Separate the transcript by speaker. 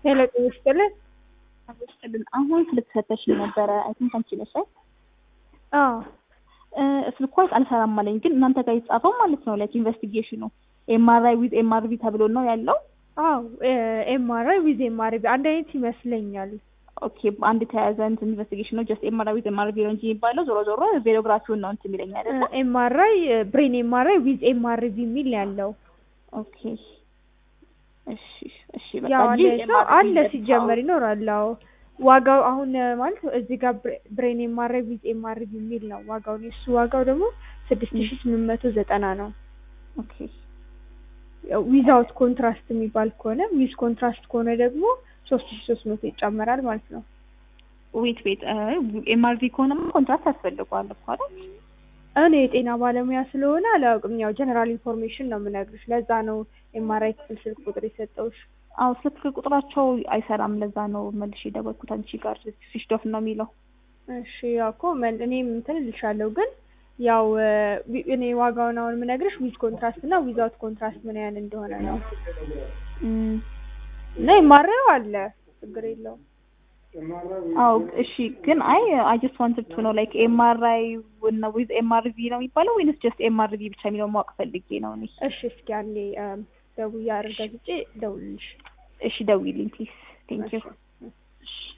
Speaker 1: ሄሎ ጤና ይስጥልን።
Speaker 2: ይስጥልን። አሁን ስልክ ሰጠሽኝ ነበረ። አይ ቲንክ አንቺ ነሽ አይደል?
Speaker 1: አዎ
Speaker 2: ስልኳ አልሰራም አለኝ። ግን እናንተ ጋር የተጻፈው ማለት ነው ላይክ ኢንቨስቲጌሽኑ ኤምአርአይ ዊዝ ኤምአርቪ ተብሎ ነው ያለው።
Speaker 1: አዎ ኤምአርአይ ዊዝ ኤምአርቪ አንድ አይነት ይመስለኛል።
Speaker 2: ኦኬ አንድ የተያያዘ እንትን ኢንቨስቲጌሽን ነው። ጀስት ኤምአርአይ ዊዝ ኤምአርቪ ነው እንጂ የሚባለው ዞሮ ዞሮ ቬሎግራፊውን ነው እንትን የሚለኝ አይደለ?
Speaker 1: ኤምአርአይ ብሬን ኤምአርአይ ዊዝ ኤምአርቪ የሚል ነው ያለው።
Speaker 2: ኦኬ እሺ እሺ በቃ
Speaker 1: ያው
Speaker 2: እንጂ
Speaker 1: አንድ ሰው
Speaker 2: MRV
Speaker 1: አለ ሲጀመር ይኖራል። አዎ ዋጋው አሁን ማለት እዚህ ጋር ብሬን ኤምአርአይ ዊዝ ኤምአርቪ የሚል ነው ዋጋው። የሱ ዋጋው ደግሞ ስድስት ሺ ስምንት መቶ ዘጠና ነው።
Speaker 2: ኦኬ
Speaker 1: ዊዛውት ኮንትራስት የሚባል ከሆነ ዊዝ ኮንትራስት ከሆነ ደግሞ ሶስት ሺ ሶስት መቶ ይጨመራል ማለት ነው።
Speaker 2: ዌት ዌት ኤምአርቪ ከሆነማ ኮንትራክት ያስፈልገዋል እኮ አይደል?
Speaker 1: እኔ የጤና ባለሙያ ስለሆነ አላውቅም። ያው ጀነራል ኢንፎርሜሽን ነው የምነግርሽ። ለዛ ነው ኤምአርአይ ክፍል ስልክ ቁጥር የሰጠውሽ።
Speaker 2: አዎ ስልክ ቁጥራቸው አይሰራም። ለዛ ነው መልሼ የደወልኩት አንቺ ጋር ስዊች ኦፍ ነው የሚለው።
Speaker 1: እሺ ያው እኮ መን- እኔም እንትን እልሻለሁ ግን ያው ዊ- እኔ ዋጋውን አሁን የምነግርሽ ዊዝ ኮንትራስት እና ዊዛውት ኮንትራስት ምን ያህል እንደሆነ ነው።
Speaker 2: እም፣
Speaker 1: እና የማረው አለ ችግር የለውም።
Speaker 2: አዎ እሺ። ግን አይ አይ ጀስት ዋንትድ ቱ ኖ ላይክ ኤምአርአይ እና ዊዝ ኤምአርቪ ነው የሚባለው ወይንስ ጀስት ኤምአርቪ ብቻ የሚለው ማወቅ ፈልጌ ነው እኔ።
Speaker 1: እሺ እስኪ አንዴ ደውዬ አረጋግጬ ደውልልሽ።
Speaker 2: እሺ ደውዪልኝ ፕሊዝ። ቴንክ ዩ።
Speaker 1: እሺ።